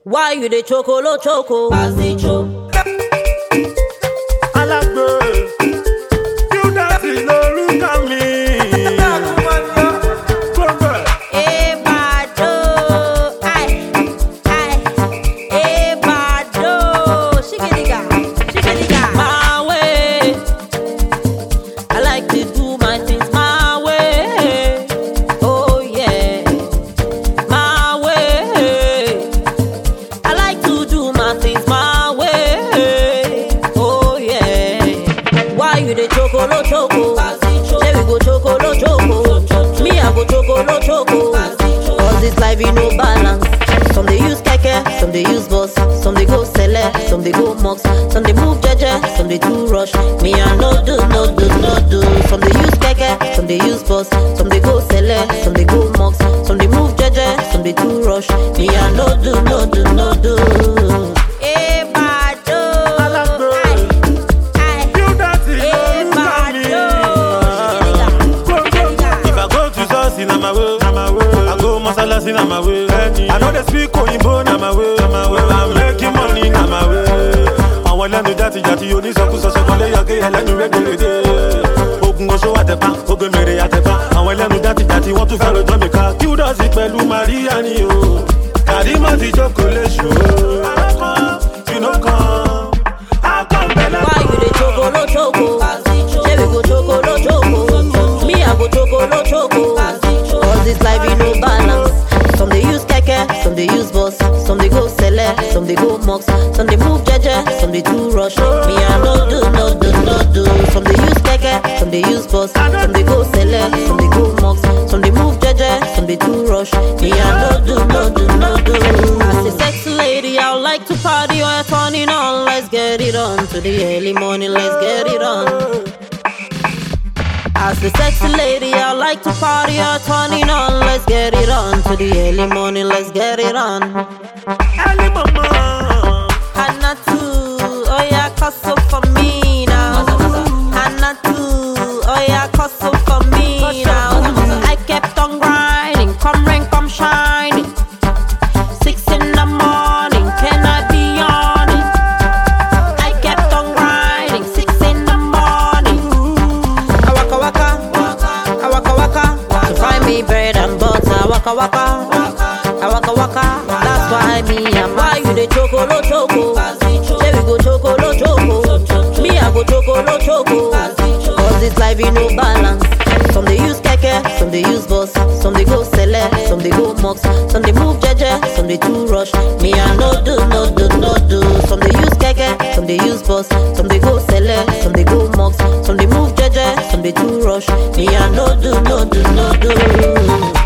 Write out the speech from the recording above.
Why you dey chokolo choco? As they choke. alágbè júdásì lórúkọ mi. Gbogbo ẹ̀. Ebado, ai, ai, Ebado, shigediga, shigediga. My way, I like to do my things my way. Oh yeah, my way. I like to do my things my way. Oh yeah. Why you dey chokolo choco? Say we go chokolo choco. Me I go chokolo choco. Cause this life you no balance. Some dey use keke, some dey use bus, some dey go sele, some dey go mux, some dey move jeje, some dey too rush. Me I no do, no do, no do. Some dey use keke, some dey use bus, some dey go sele, some dey go mux, some dey move jeje, some dey too rush. Me I no do, no do, no do. Ebado, Alágbè. ai, ai. Júdásì lórúkọ mi. If I go to church, na my way. Na my way. I go mọ́sálásí, na my way. I no dey speak òyìnbó, na my way. Na my way. I'm making money, na my way. Àwọn ẹlẹ́nu játijàti onísọkúsọ ṣọkọlé yọké ẹlẹ́nu rédèrèdè. Ogun oṣó àtẹ̀pá, ogun mèrè àtẹ̀pá. Àwọn ẹlẹ́nu játijàti wọ́n tún fẹ́ rojọ́ mi ká. Júdásì pẹ̀lú Màríyá ni o. Kàrímọ̀ ti jókòó léṣu o. Alákan, you no come. Akọ̀ǹbẹ̀lẹ̀ Why you dey chokolo choco? Say we go chokolo choco. Me I go chokolo choco. Cause this life you no balance. Some dey use keke, some dey use bus, some dey go sele, some dey go mux, some dey move jeje, some dey too rush. Me I no do, no do, no do. Some dey use keke, some dey use bus, some dey go sele, some dey go mux, some dey move jeje, some dey too rush. Me I no do, no do, no do. As a sexy lady, I would like to party or turning on. Let's get it on to the early morning. Let's get it on. As the sexy lady, I like to party or turning on. Let's get it on to the early morning. Let's get it on. Early mama. Hannah too, oh yeah, hustle for me now. Hannah too, oh yeah, hustle for me now. I kept on grinding, come rain, come shining. Six in the morning, can I be on it? I kept on grinding, six in the morning. I waka waka, I waka waka, to find me bread and butter. I waka waka, I waka waka, that's why me and why you dey chokolo choco. Say we go chokolo choco, me I go chokolo choco. Cause this life you no balance. Some dey use keke, some dey use bus, some dey go sele, some dey go mux, some dey move jeje, some dey too rush. Me I no do, no do, no do. Some dey use keke, some dey use bus, some dey go sele, some dey go mux, some dey move jeje, some dey too rush. Me I no do, no do, no do.